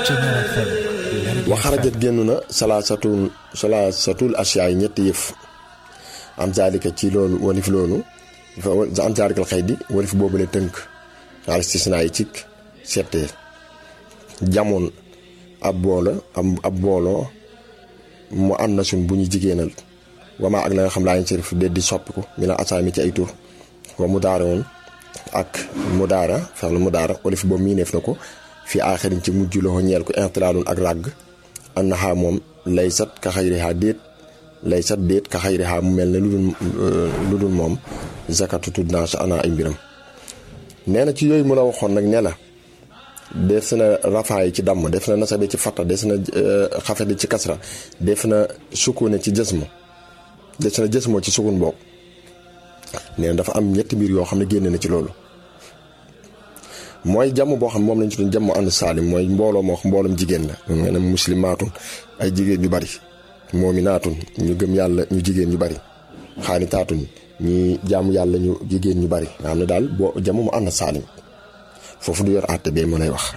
wa xarajat génn na salaasatul salaasatul asiyaay ñetti yëf am zaalika ci loolu walif loolu am zaalikal xëy di walif boobu la tënk al istisnaa yi cik settee jamoon ab boola ab booloo mu ànd na suñ bu ñu jigéenal wamaa ak la nga xam laa ñu ci def de di soppiku mi la asaami ci ay tur wa mu daara woon ak mu daara fex la mu daara walif boobu miineef na ko fi aaxirin ci mujj loxo ñeel ko intilaalun ak ràgg annaha moom laysat ka xayriha déet laysat déet ka xayriha mu mel ne lu dul lu dul moom zakatu tudd naa sa ana ay mbiram nee na ci yooyu mu la waxoon nag ne la def na rafaay ci damm def na nasabe ci fatta def na xafede ci kasra def na sukune ci jësmo def na jësmoo ci sukun boog nee na dafa am ñetti mbir yoo xam ne génne na ci loolu mooy jàmm boo xam moom lañ ci doon jàmm ànd saalim mooy mbooloo moo xam mbooloom jigéen la nga ne muslimaatun ay jigéen ñu bari moominaatun ñu gëm yàlla ñu jigéen ñu bari xaanitaatun ñi jaamu yàlla ñu jigéen ñu bari nga xam ne daal boo jàmm mu ànd saalim foofu du yor àtte bee ma lay wax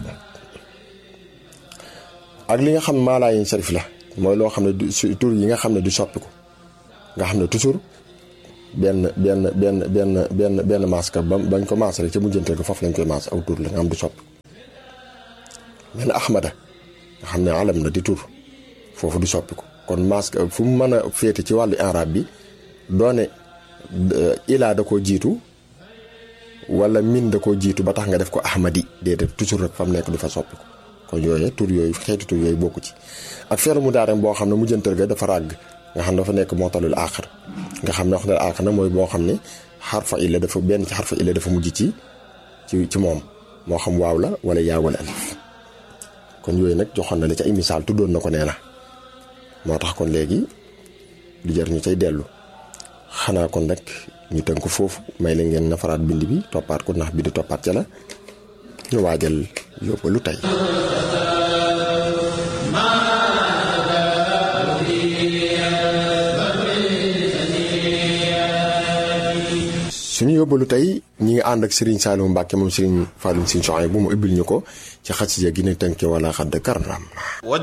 ak li nga xam ne maalaayin sarif la mooy loo xam ne du tur yi nga xam ne du soppiku nga xam ne toujours benn benn benn benn benn benn masque ba bañ ko maas rek ca mujjanteel ko foofu lañ koy maas aw tur la nga xam du soppi mel ne ahmada nga xam ne alam la di tur foofu du soppiku kon masque fu mu mën a féete ci wàllu arab bi doone ilaa da koo jiitu wala min da koo jiitu ba tax nga def ko ahmadi déedéet toujours rek fa mu nekk du fa soppiku kon yooyu tur yooyu xeeti tur yooyu bokku ci ak feelu mu daarem boo xam ne mujjanteel ga dafa ràgg nga xam ne dafa nekk mootalul aaxar nga xam ne wax na aaxar nag mooy boo xam ne xarfa illa dafa benn ci xarfa illa dafa mujj ci ci ci moom moo xam waaw la wala yaa wala alif kon yooyu nag joxoon na la ci ay misaal tuddoon na ko nee na moo tax kon léegi du jar ñu cay dellu xanaa kon rek ñu tënk foofu may la ngeen nafaraat bind bi toppaat ko ndax bi di toppaat ca la ñu waajal yóbbalu tey suñu yóbbalu tey ñi ngi ànd ak Serigne Saliou Mbacke moom Serigne Fallou Serigne Soxna bu mu ubbil ñu ko ci xasida gi ne tënke wala xadd karam